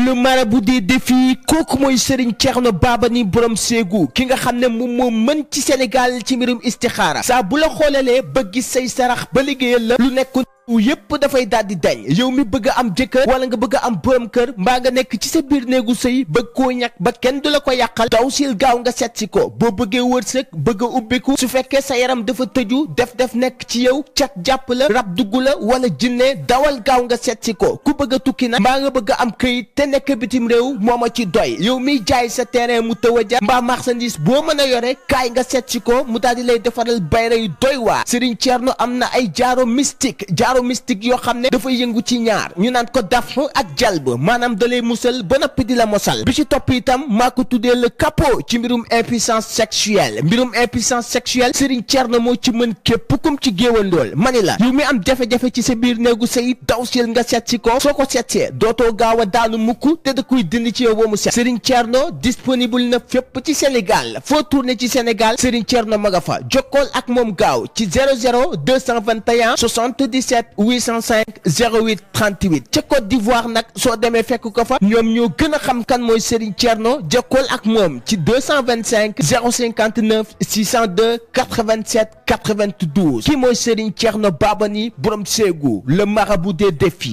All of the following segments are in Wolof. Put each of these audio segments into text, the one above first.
le marabout des défis kooku mooy Serigne Thierno Babani borom Ségou ki nga xam ne moom moo mën ci Sénégal ci mbirum istixaara saa bu la xoolalee ba gis say sarax ba liggéeyal la lu nekk yépp dafay daal di dañ yow mi bëgg a am jëkkër wala nga bëgg a am borom kër mbaa nga nekk ci sa biir néegu sëy bëgg koo ñàkk ba kenn du la ko yàqal daw sil gaaw nga seet si ko boo bëggee wërsëg bëgg a ubbiku su fekkee sa yaram dafa tëju def def nekk ci yow cat jàpp la rab dugg la wala jinne dawal gaaw nga seet si ko ku bëgg a tukki nag mbaa nga bëgg a am këyit te nekk bitim réew moo ma ci doy yow miy jaay sa terrain mu tëw a ja mbaa marchandise boo mën a yore kaay nga seet si ko mu daal di lay defaral bayra yu doy waa Serigne Thierno am na ay jaaro mystique jaaro mystique yoo xam ne dafa yëngu ci ñaar ñu naan ko daf ak jalb maanaam da lay musal ba noppi di la mosal bi ci topp itam maa ko tuddee le capot ci mbirum impuissance sexuelle mbirum impuissance sexuelle Serigne Thierno moo ci mën képp kum ci géewandool mani la yow mi am jafe-jafe ci sa biir néegu sëy daw sil nga seet si ko soo ko seetsee dootoo gaaw a daanu mukk te da koy dindi ci yow ba mu set Serigne Thierno disponible na fépp ci Sénégal foo tourné ci Sénégal Serigne Thierno ma nga fa jokkool ak moom gaaw ci 00 221 77 805 08 38 ca Côte d'Ivoire nag soo demee fekk ko fa ñoom ñoo gën a xam kan mooy Serigne Thierno jokkool ak moom ci 225 059 602 87 92 ki mooy Serigne Thierno Babani borom Ségou le marabout des défis.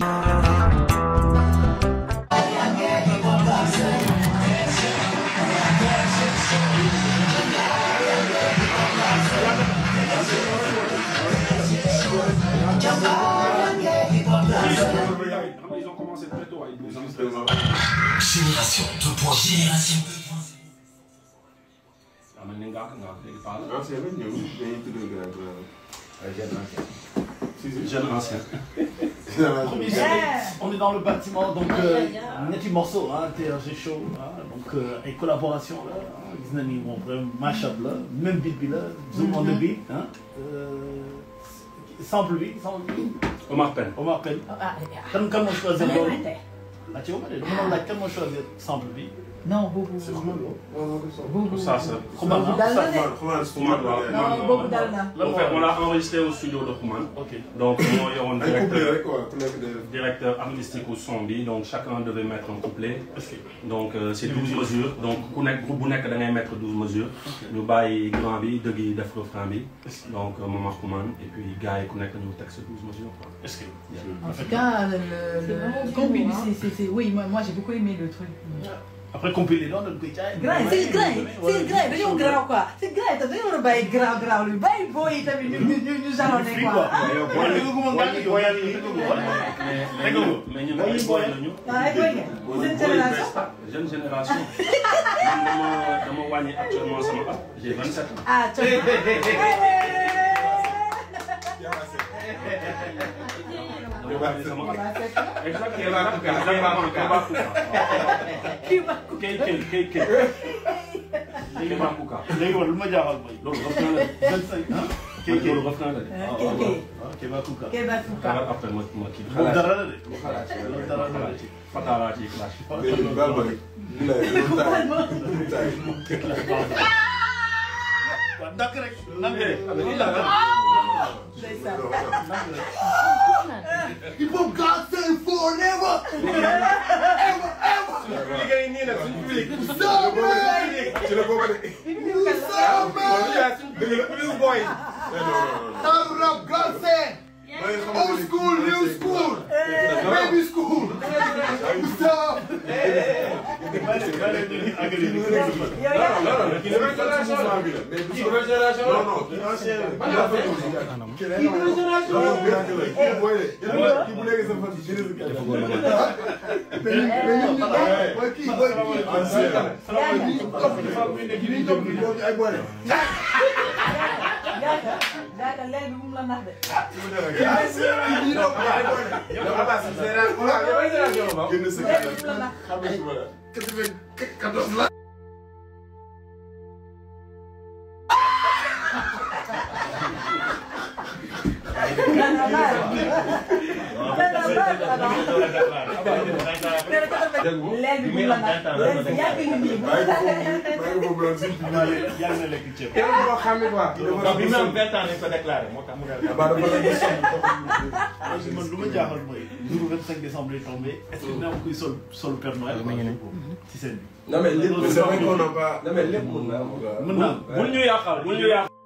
Ils ont commencé très tôt, ils nous ont Génération 2.0. Génération Ah, mais nga nga léegi Paa la. ancien la ñëw dañuy tuddee grand grand si si Jeune ancien. On est dans le bâtiment, donc euh, ñetti morceau ah TRG show ah donc euh, ay collaboration la ah gis na ni moom vraiment mashup la même beat bi la. zoom on the beat ah. sample bi sample bi Omar Pène. Omar Pène. kan kan moo choisir loolu. ah ci Omar de dama doon laaj kan moo choisir sample bi. non boobu boobu Ça, ça. Xuman boobu ah. dal na de xumaan Xuman waaw. non boobu dal na lan En moo fait, on waral l'a enregistré au studio de Xuman. ok Donc, moo yoroon ay couple directeur, rek quoi ku nekk de directeur artistique au son bi. Donc, chacun devait mettre un couplet. est-ce que Donc, euh, c'est 12 mesures. Donc, ku nekk groupe bu nekk da ngay mettre 12 mesures. ñu bàyyi grand bi dëgg yi def refrain bi. Donc, euh, Maman Xuman. Et puis, gars yi ku nekk ñu teg sa 12 mesures. quoi. est-ce que. en tout cas le le le combi c'est c'est c'est oui moi moi j'ai beaucoup aimé le truc après compilé noonu dañ koy jaay. grand yi c'est grand yi c'est grand yi dañoo grand quoi c'est grand yi tam dañoo war a bàyyi grand grand lu bàyyi booy yi tamit ñu ñu ñu ñu jalonné Free quoi quoi. ah Wala dégg nga moom gàllankoor yow yaa ngi dégg nga ko. Mais, mais, Dégg nga ko. mais ñun ay boy lañu. ah ay booy ngeen seen génération jeune génération man dama dama wàññi actuellement sama at j'ai 27 ans. ah coono dama wàññi sama at. Bah, exactement exactement Kebakuka. kii ba kay kay kay kay. Kebakuka. léegi man lu ma jaaxal mooy. loolu refrain la de. vingt cinq ah. man loolu refrain la de. kii kii ah Kéba Kouka. kii ba Fouka xaaral après ma ma kii. moom dara la de. mu xalaat ci loolu dara la de. Fatala ci clash. léegi baal ma rek. li lay doon taay doon taay. waaw ndànk rek. ndànk rek. ndànk rek. ndeysaan Il faut gasser forever. liggéey nii nag suñu public. ci la bokk de. Fouka waaw li yaa suñu dëgg la plus boy. non non non. Arab gasser. Old school, new school. Baby school. Stop. yow yaa non non kii nouvelle génération bi la. mais du nouvelle génération non non kii ancien la. kii dafa ñëw si jàkka. kii nouvelle génération. non non kii dafa ñëw kii booy de. kii bu nekk sa fan kii dafa kii dafa ñëw. mais ñun mais ñun ñu booy kii booy kii ancien la. kii bi topp kii boobu ay booy de. Gaaka gaaka leel bi mu la nax de. kii bi topp ay booy de. yow Abbas génération voilà yow ay génération la. génn sa leel bi mu la nax. xam nga suba la. quatre-vingt-quatorze la. Gana baal. Gana baal. leer bi bu la nag yàgg nga nii bàyyi ko foofu bàyyi ko foofu noonu si yàgg na lekk ceeb. kenn koo xam ne quoi donc bi mu am vingt ans lañ ko déclaré moo tax mu ne Abba dafa la gis sonn parce que man lu ma jaaxal mooy jour 25 décembre lay tombé est-ce que dina am kuy sol sol Père Noël ci scène bi. non mais lépp c'est vrai qu'on n'a pas non mais lépp mën na am quoi mën naa am. bul ñu yàqal bul ñu yàqal.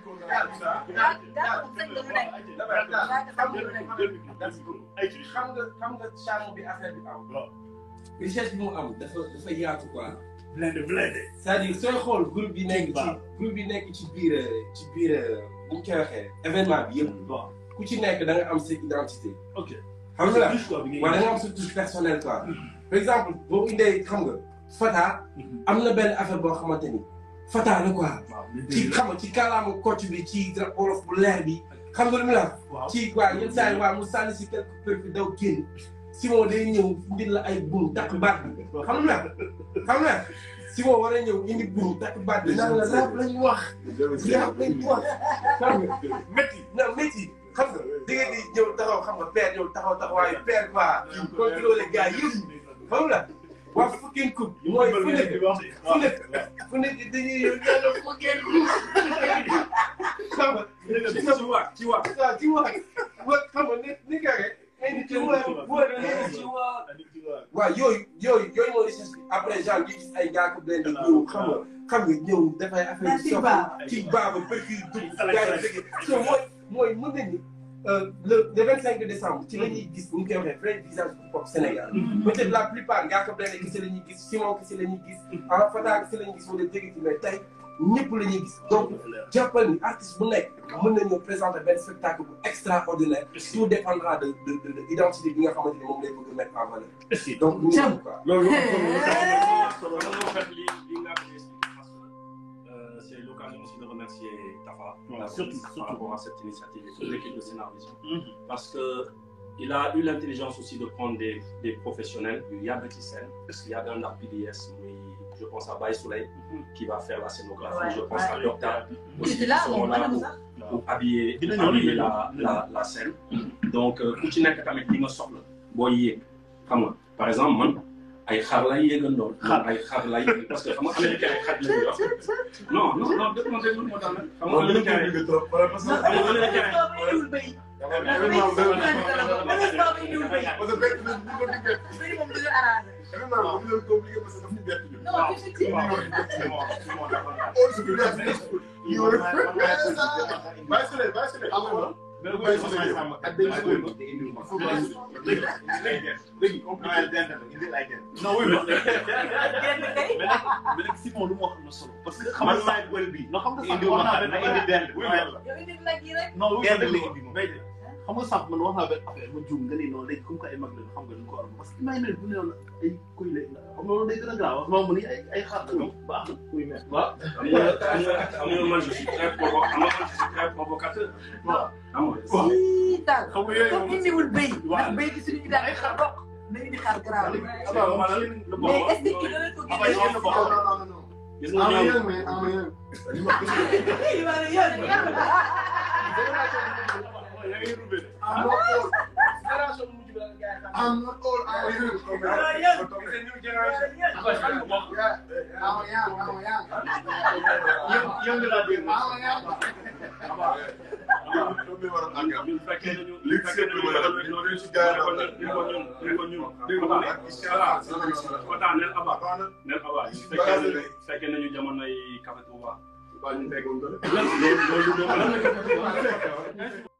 xam nga xam nga charme bi affaire bi am. waaw. richesse bi mu am dafa dafa yaatu quoi. blindé blindé. c'est-à-dire sooy xool groupe bi nekk ci groupe bi nekk ci biir ci biir bu ñu koy waxee événement bi yëpp. waaw. ku ci nekk da nga am sa identité. ok. xam nga la touche quoi bi ngay wala da nga am sa touche personnelle quoi. par exemple boo indee xam nga Fata. am na benn affaire boo xamante ni Fata la quoi. waaw ci xam nga ci kàllaama kocc bi ci wolof bu leer bi xam nga lu mu la waaw. ci waa yenn saa yi waa mu sànni si quelque peu fi daw génn Simon day ñëw indil la ay buum takk baat bi xam nga xam nga Simon war a ñëw indi buum takk baat bi naan la rap lañ wax rap lañ wax xam nga métti na métti xam nga di nga di ñëw taxaw xam nga père ñëw taxaw taxawaayu père quoi contrôler gars yëpp xam nga waa fucking coupe mooy fu nekk fu nekk fu nekk dañuy yow yàlla fucking coupe xam nga ci wax ci wax waaw ci wax wa xam nga ni ni nga rek ay nit ci wax wa ci wax waaw yooyu yooyu yooyu mooy richesse bi après genre gi gis ay gars ko benn ñëw xam nga xam nga ñëw dafay affaire ci baaba. ci baaba perki dugg gars yi dëgg so mooy mooy mën nañu le le vingt cinq décembre ci la ñuy gis ñu koy waxee vrai visage du pop Sénégal peut-être la plupart ngaa ko benn kese la ñuy gis Simon kese la ñuy gis en Fata kese la ñuy gis wala dégg ci mais tey ñëpp la ñuy gis donc jàppal ni artiste bu nekk mën nañoo présenter benn spectacle bu extraordinaire tout dépendra de de de de identité bi nga xamante ni moom lay bëgg a mettre en valeur donc ñu ngi quoi loolu loolu moo fait li li nga xam ne parce que euh, c'est l'occasion aussi de remercier Tafa Ouais, par- surtout, par surtout. rapport à cette initiative et toute l'équipe de Scénarisme parce que il a eu l'intelligence aussi de prendre des des professionnels yu yàgg ci scène parce qu'il y a un art PDS muy je pense à Baye Soleil qui va faire la scénographie Ouais, je pense ouais. à Docta aussi J'étais là, qui seront mon là madame, pour- ça. pour habiller Dina ñëw, habiller dina la ñëw. la la scène donc euh, ku ci nekk tamit li nga soxla booy yéeg xam nga par exemple man ay xar lay yéegandoon. Xar. ay xar lay yéeg parce que xam nga américain ay xaj la ñuy wax non non non dëgg ma dégg moo tax nag xam nga moom dina américain ko yi bëgg trop wala parce que xam nga américain yi événement bi parce que fekk na bu ko dikkee événement bi bu leen compliqué parce que daf ñu bett ñun. Oh, c'est bien, c'est bien. You were- Bàyyi Souley, bàyyi Souley. Bàyyi Souley. Ak benn Souley. Il faut bàyyi Souley. Léegi compliqué. non oui mais mais nag mais nag Simon lu mu wax am na solo parce que xam man nga maay bël bi. non xam nga indi sànq wax ma naa na benn indi dend. oui mais non oui Dend mais la indi moom. mais xam nga sànq man wax naa benn affaire ma juum nga ni non léegi comme que ay mag lañu xam nga duñ ko war parce que imagine bu ne woon ay kuy lay la xam nga loolu day gën a grave moom mu ni ay ay xar la baax na oui mais waaw xam nga xam nga xam nga man je suis très provo xam nga man je suis très provocateur. waaw xam nga. waaw daal xam nga yooyu comme moom indiwul béy Waaw. ndax béy gi suñu daal ay xar bokk nañu di xar garaaw abaa man la mais bokk est-ce que kii dana ko abaa yow la bokk Non, non, non, non. gis nga Ah, mais ñoom yéen, mais- ah, mais yéen. Li ma gis nga- I'm not old. I'm not old. I'm young. Yeah, I'm young. I'm young. yow nga laa dégg I'm young. ñun fekkee nañu Li fekkee nañu li li ci gars yi la. ni ko ñun ni ko ñun Dégg nga nag, inchallah. Fata nel aba Baax na. nel aba Ci fekkee bagage nañu yi. fekkee nañu jamonoy Café Touba Baa ñu fekkoon ko de. loolu loolu loolu